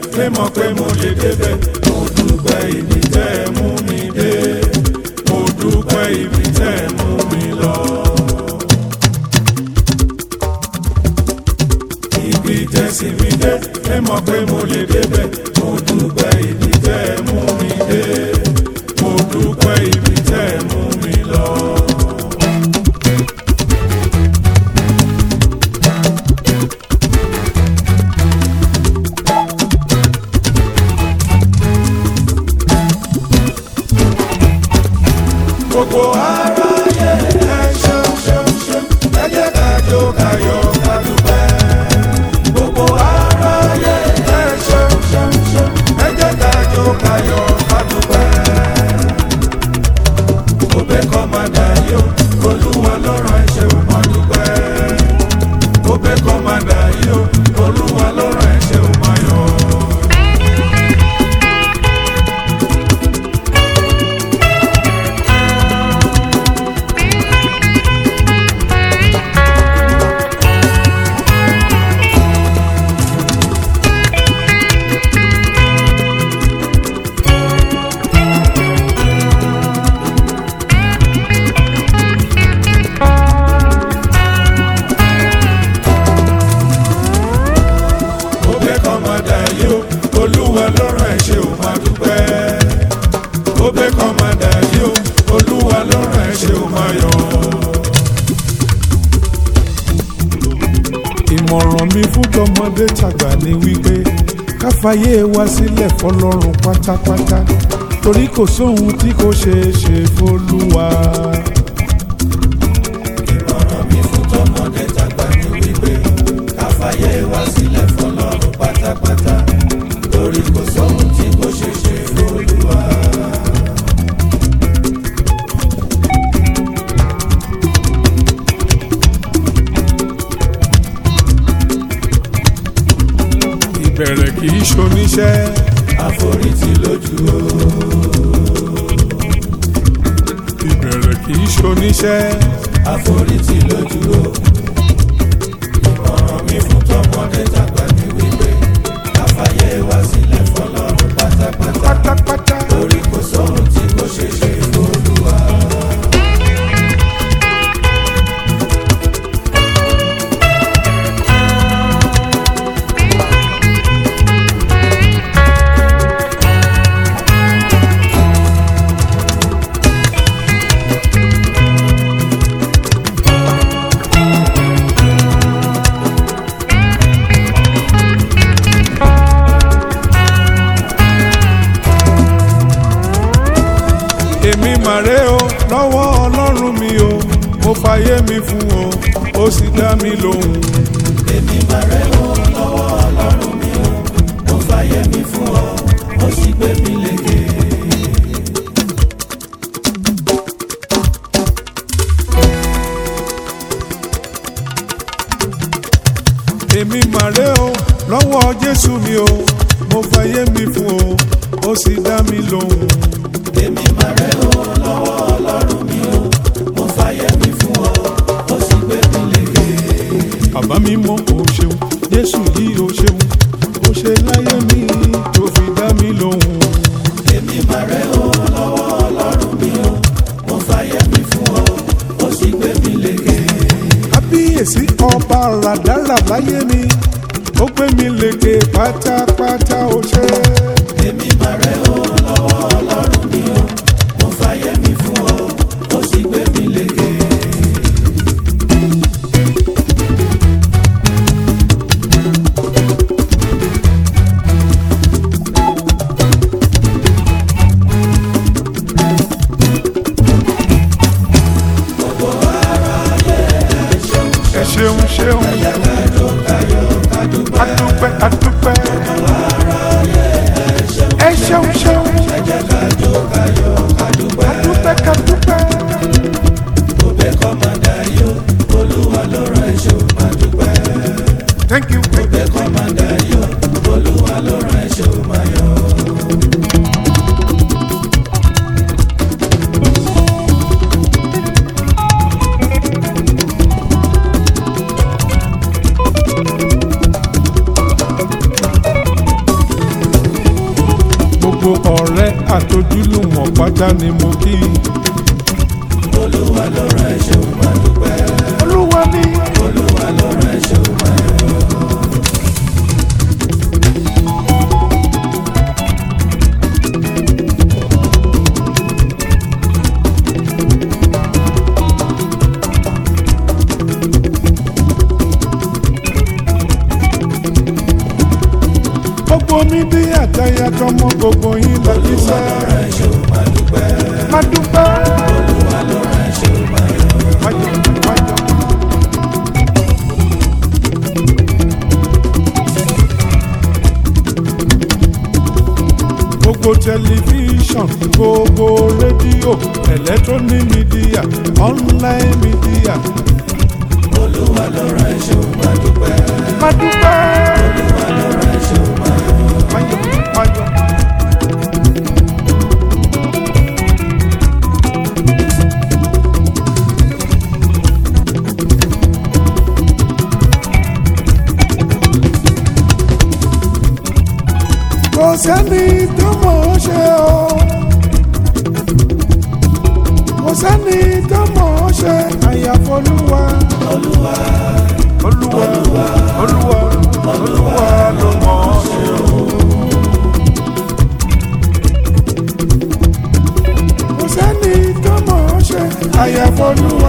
pé mọ̀ pé mo lè débẹ̀ mo dúpẹ́ ibi tẹ́ ẹ mú mi dé mo dúpẹ́ ibi tẹ́ ẹ mú mi lọ. ibi tẹ́sí mi dé pé mọ̀ pé mo lè débẹ̀ mo dúpẹ́ ibi tẹ́ ẹ mú mi dé mo dúpẹ́ ibi tẹ́ ẹ mú mi lọ. gbogbo aráyé ẹ ṣeun ṣeun ṣeun ẹ jẹ́ ká jó ká yọ̀ ká dúpẹ́. gbogbo aráyé ẹ ṣeun ṣeun ṣeun ẹ jẹ́ ká jó ká yọ̀ ká dúpẹ́. òbẹ́ kọ́ máa dà yó olúwa lọ́rọ̀ ẹ ṣeun máa dúpẹ́. òbẹ́ kọ́ máa dà yó olúwa lọ́rọ̀ ẹ ṣeun máa yọ̀. ó bẹ́ kọ́ máa dà yó olúwa lọ́rọ̀ ẹ̀ ṣe ò máa dúpẹ́. ó bẹ́ kọ́ máa dà yó olúwa lọ́rọ̀ ẹ̀ ṣe ò máa yọ̀. ìmọ̀ràn mi fún tọmọdé tàgbà ni wípé káfáyé wa sílẹ̀ fọlọ́run pátápátá torí kò sóhun tí kò ṣeé ṣe fọlúwa. ìmọ̀ràn mi fún tọmọdé tàgbà ni wípé káfáyé wá sílẹ̀ fọlọ́run pátápátá torí kò sóhun tí kò ṣe ṣe f'Olúwa. ìbẹ̀rẹ̀ kì í ṣoníṣẹ́ àforítì lójú o ìbẹ̀rẹ̀ kì í ṣoníṣẹ́ àforítì lójú o. ìmọ̀ràn mi fún tọmọdé tàgbà ni wípé káfáyé wá sílẹ̀ fọlọ́run pátápátá pátápátá. torí kò sóhun tí kò ṣe ṣe f'Olúwa. èmi màrè o lọ́wọ́ ọlọ́run mi o mo fàyè mi fún o ó sì dá mi lóhùn. èmi máa rẹ̀ ó lọ́wọ́ ọlọ́run mi o mo fàyè mi fún ọ ó sì gbé mi lékè. èmi màrè o lọ́wọ́ jésù mi o mo fàyè mi fún o ó sì dá mi lóhùn. èmi máa rẹ̀ ó lọ́wọ́ ọlọ́run mi o mo fàyè mi fún ọ ó sì gbé mi lékè. bàbá mi mọ o ṣeun jésù yìí o ṣeun o ṣe láyé mi tó fi dá mi lóhùn. èmi máa rẹ̀ ó lọ́wọ́ ọlọ́run mi o mo fàyè mi fún ọ ó sì gbé mi lékè. kábíyèsí ọba ràdàrà láyé mi ó gbé mi lékè pátápátá o ṣe. èmi máa rẹ̀ ó lọ́wọ́ ọlọ́run mi o mo fàyè mi fún ọ ó sì gbé mi lékè. ẹ ṣeun ṣeun adúpẹ́ adúpẹ́ gbogbo ọ̀rẹ́ àtojúlùmọ̀ pátá ni mo kí. olúwa ló rán ẹ̀ṣẹ̀ òun máa dúpẹ́. olúwa ní. olúwa ló rán ẹ̀ṣẹ̀ òun máa yọ̀. gbogbo mi bí àtàyà tọmọ gbogbo yín lọ bí olúwa sẹ́. ló rán ẹ̀ṣẹ̀ òun máa dúpẹ́. má dúpẹ́. olúwa ló rán ẹ̀ṣẹ̀ òun máa yọ̀. Wáyọ̀, wáyọ̀. gbogbo tẹlifíṣàn gbogbo rédíò electronic media online media olúwa ló rán ẹ̀ṣẹ̀ òun máa dúpẹ́. má dúpẹ́. olúwa ló rán ẹ̀ṣẹ̀ òun máa yọ̀. Wáyọ̀, wáyọ̀. kò sẹ́ni tó mọ̀ ọ́ ṣe o kò sẹ́ni tó mọ̀ ọ́ ṣe àyàfọ́lúwa olúwa olúwa olúwa olúwa ló mọ̀ ọ́ ṣe o. kò sẹ́ni tó mọ̀ ọ́ ṣe àyàfọ́lúwa.